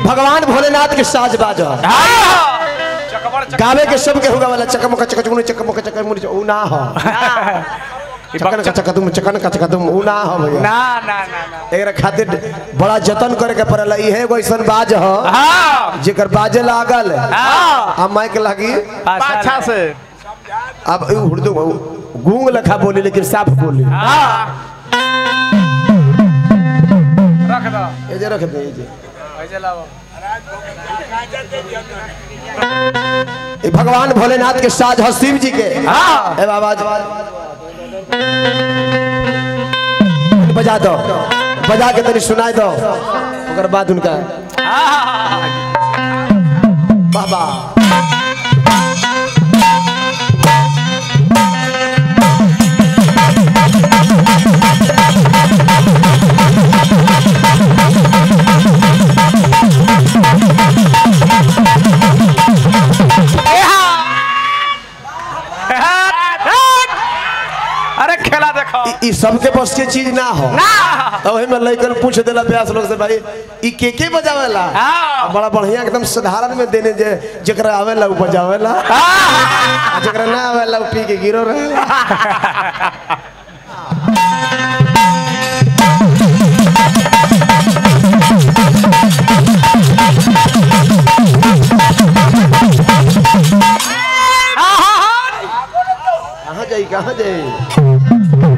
भगवान भोलेनाथ के साज बाज गावे के सब के होगा वाला चकमक चकचमुनी चकमक चकमुनी उ ना हो चकन का चकदुम चकन का चकदुम उ ना हो भैया ना ना ना ना एकरा खातिर बड़ा जतन करे के पड़ला इहे एगो ऐसन बाज हो हाँ जेकर बाजे लागल हाँ आ माइक लागी पाछा से अब उ उर्दू गूंग लखा बोली लेकिन साफ बोली हाँ रख दो ए जे रख दे ए जे ऐसे लाओ ई भगवान भोलेनाथ के साज हो शिव जी के हाँ ए बाबा बजा दो बजा के तनी सुनाई दो ओकर बाद उनका बाबा अरे खेला देखो ई- ई सबके बस के चीज ना हो तब वही में लइकन पूछ देला प्यास लोग से भाई ई के के बजावेला हाँ। बड़ा बढ़िया एकदम साधारण में देने जे जेकरा आवेला उ बजावेला आ जेकरा ना आवेला उ पी के गिरो रहेला कहाँ जाई कहाँ जाई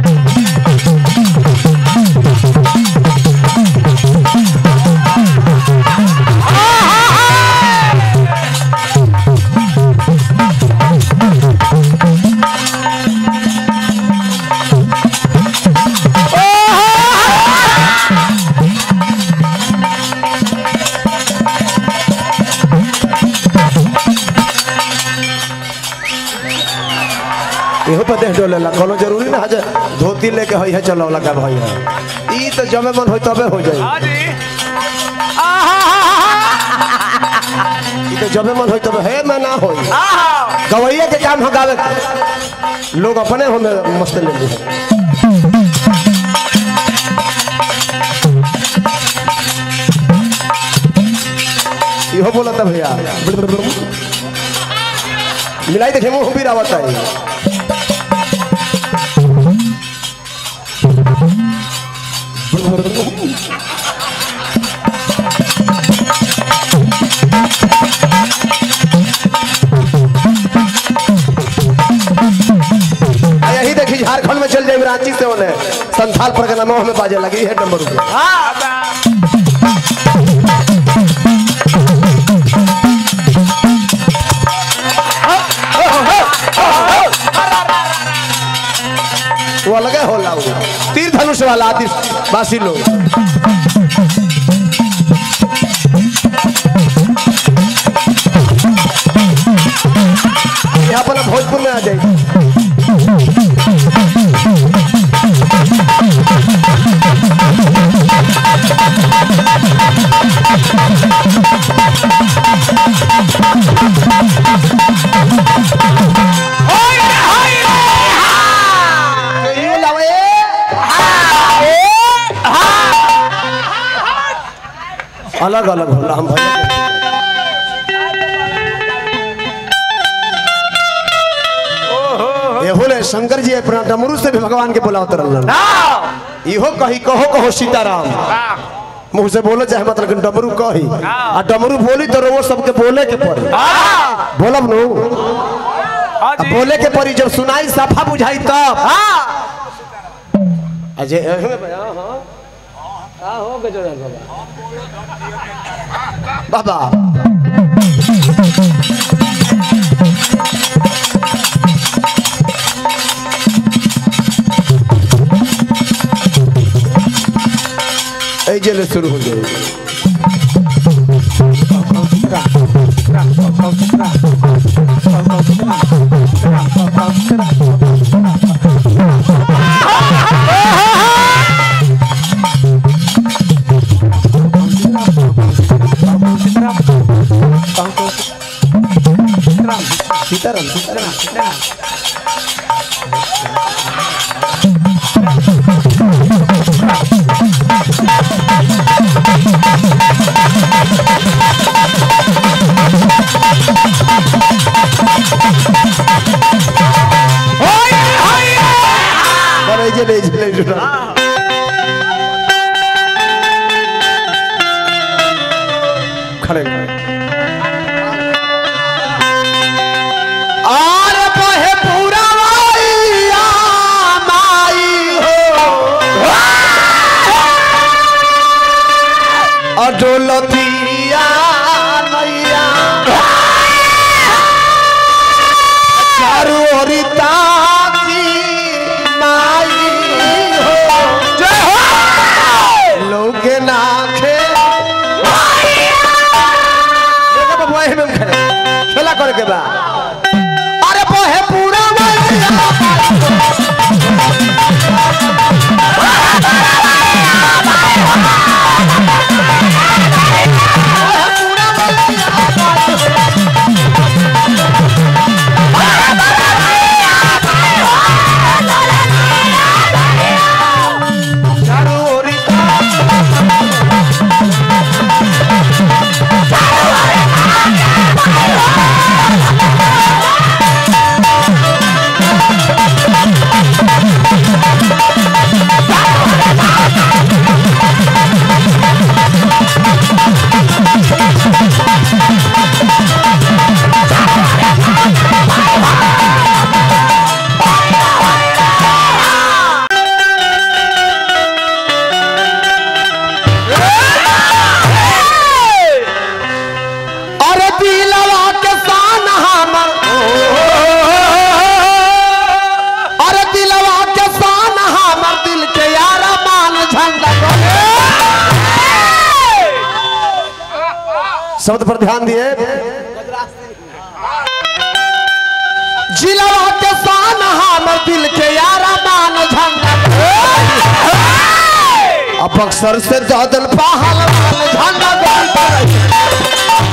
इहो पर देख डोलेला कोनो जरूरी ना है जे धोती लेके होई है चलो लगा भाई है ई तो जमे मन होई तबे हो जाई हाँ जी ई तो जमे मन होई तबे है मैं ना होई आहा गवैया के काम हो गावे के। लोग अपने हो में मस्त ले ली इहो बोला था भैया मिलाई देखे मुंह भी रावत है आ यही देखी झारखंड में चल जाए रांची से उन्हें संथाल पर का में बाजे लगी है नंबर रुपये वो अलग होला वो तीर धनुष वाला आदिवासी लोग यहाँ पर भोजपुर में आ जाए ये लावे अलग अलग होला हम भैया एहो ले शंकर जी अपना डमरू से भी भगवान के बुलावत रहलन इहो कही कहो कहो सीताराम मुंह से बोलो चाहे मतलब लेकिन डमरू कही आ डमरू बोली तो वो सबके बोले के पड़ी बोलब नु हाँ आ जी बोले के पड़ी जब सुनाई सफा बुझाई तब अजय एहे में बया, हाँ। का हो गजोदर बाबा बाबा এই জেলে শুরু হয়ে যাবে সীতারাম সীতারাম खड़े आर बहे पूरा वाइया माई हो अडोलतिया नैया चारू ओरी ताकी माई हो जय हो लोगे नाखे देखा बबुआ एही में हम खड़े खेला करे के बा अरे बहे पूरा वाइया चारू ओरी अरे दिलवा के शान हमर अरे दिलवा के शान हमर दिल के यार मान झंडा शब्द पर ध्यान दिए जिलवा के शान हमर दिल के यार मान झंडा अब अक्सर से दादल पहलवान झंडा गोल पर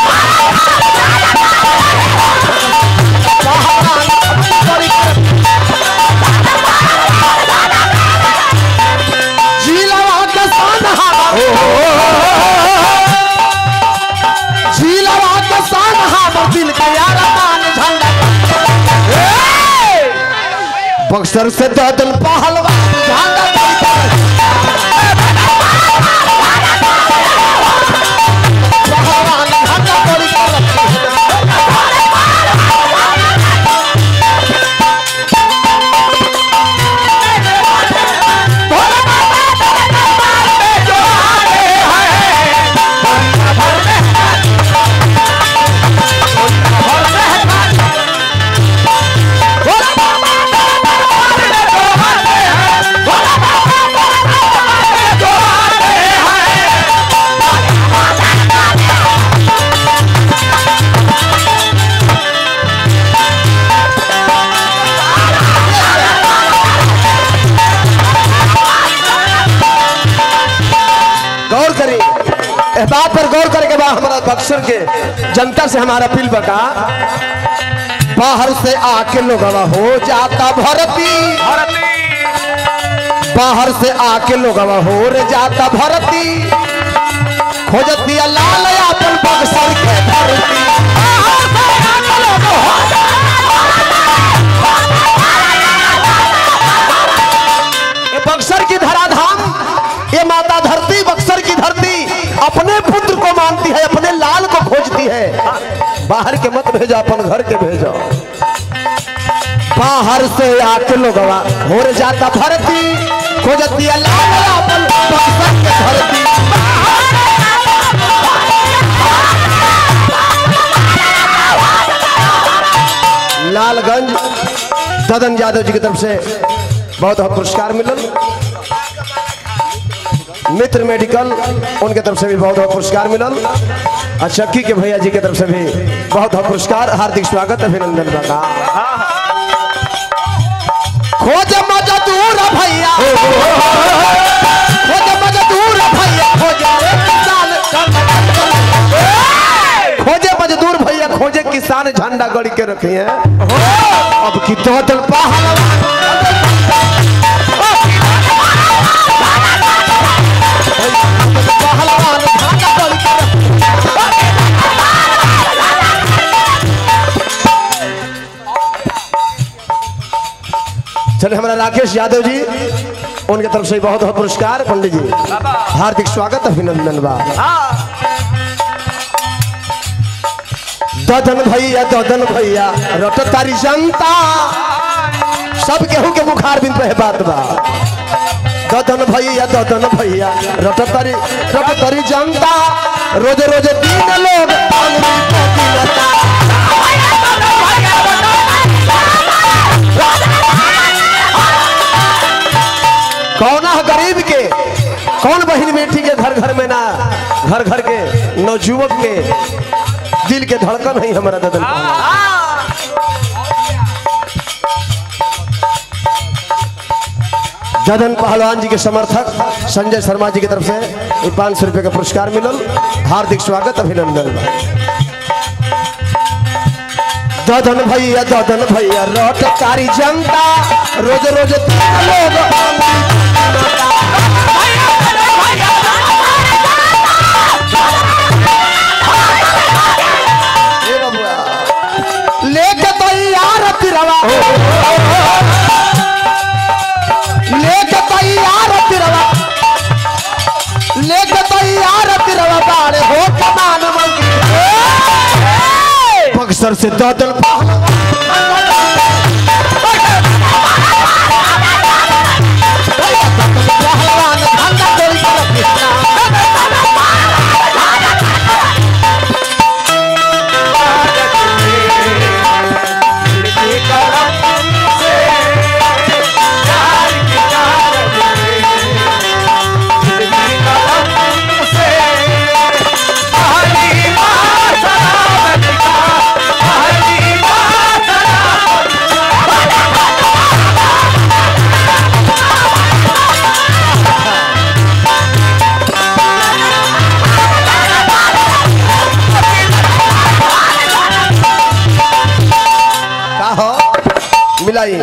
झीलवा के सान हमर झीलवा के सान हमर दिल के यार मान झंडा बक्सर से दादल पहलवान झंडा पहलवान झंडा गोल पर गौर करें इस बात पर गौर करे के बाद हमारा बक्सर के जनता से हमारा अपील बका बाहर से आके लोग हो जाता भरती भरती बाहर से आके लोग हो रे जाता भरती खोजत दिया लाल अपन बक्सर के धरती बाहर से आके लोग हो ये बक्सर की धराधाम ये माता धरती बक्सर की धरती अपने पुत्र को मानती है अपने लाल को खोजती है बाहर के मत भेजो अपन घर के भेजो बाहर से आके लोग हो रे जाता धरती खोजती है लाल अपन बक्सर के धरती लालगंज ददन यादव जी की तरफ से बहुत बहुत पुरस्कार मिलल मित्र मेडिकल उनके तरफ से भी बहुत बहुत पुरस्कार मिलल और चक्की के भैया जी के तरफ से भी बहुत बहुत पुरस्कार हार्दिक स्वागत अभिनंदन बता खोज मजदूर भैया खोज मजदूर भैया खोजे किसान खोजे मजदूर भैया खोजे किसान झंडा गड़ी के रखे हैं अब की तो दल पहलवान पहलवान झंडा गड़ी के रखे चले हमारा राकेश यादव जी उनके तरफ से बहुत बहुत पुरस्कार पंडित जी हार्दिक स्वागत अभिनंदन बा ददन भैया ददन भैया रट तारी जनता सब केहू के बुखार बिन पे बात बा ददन भैया ददन भैया रट तारी रट तारी जनता रोज रोज तीन लोग अंगुली पे गिनता। कौन है गरीब के कौन बहन बेटी के घर घर में ना घर घर के नवजुवक के दिल के धड़कन है हमारा ददन ददन पहलवान जी के समर्थक संजय शर्मा जी की तरफ से पाँच सौ रुपये का पुरस्कार मिलल हार्दिक स्वागत अभिनंदन ददन भैया ददन भैया रट कारी जनता रोज रोज तीन लोग ए बबुआ, लेके तैयार तिरवा लेके तैयार तिरवा लेके तैयार तिरवा बाड़े हो कमान मंगी बक्सर से ददन पहलवान धंधा कोई तरफ ना। का हो मिलाई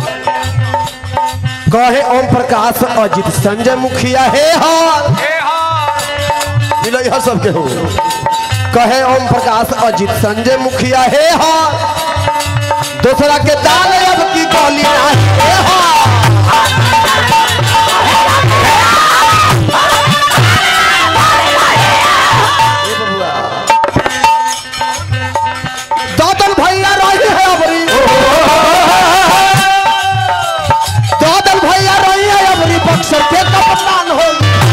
कहे ओम प्रकाश अजित संजय मुखिया हे हाल मिलाई हर सबके हो कहे ओम प्रकाश अजित संजय मुखिया हे हाल दूसरा के दाल अब की गोली ना हे हाल ए बबुआ। दादन भैया रही है अबरी दादन भैया रही है अबरी बक्सर के कप्तान हो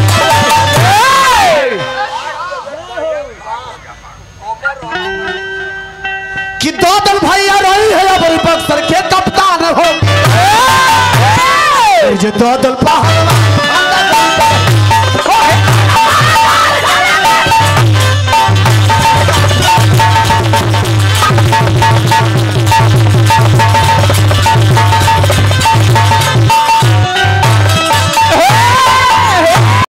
कि दादन भैया रही है अबरी बक्सर के कप्तान हो जे दादन पहलवान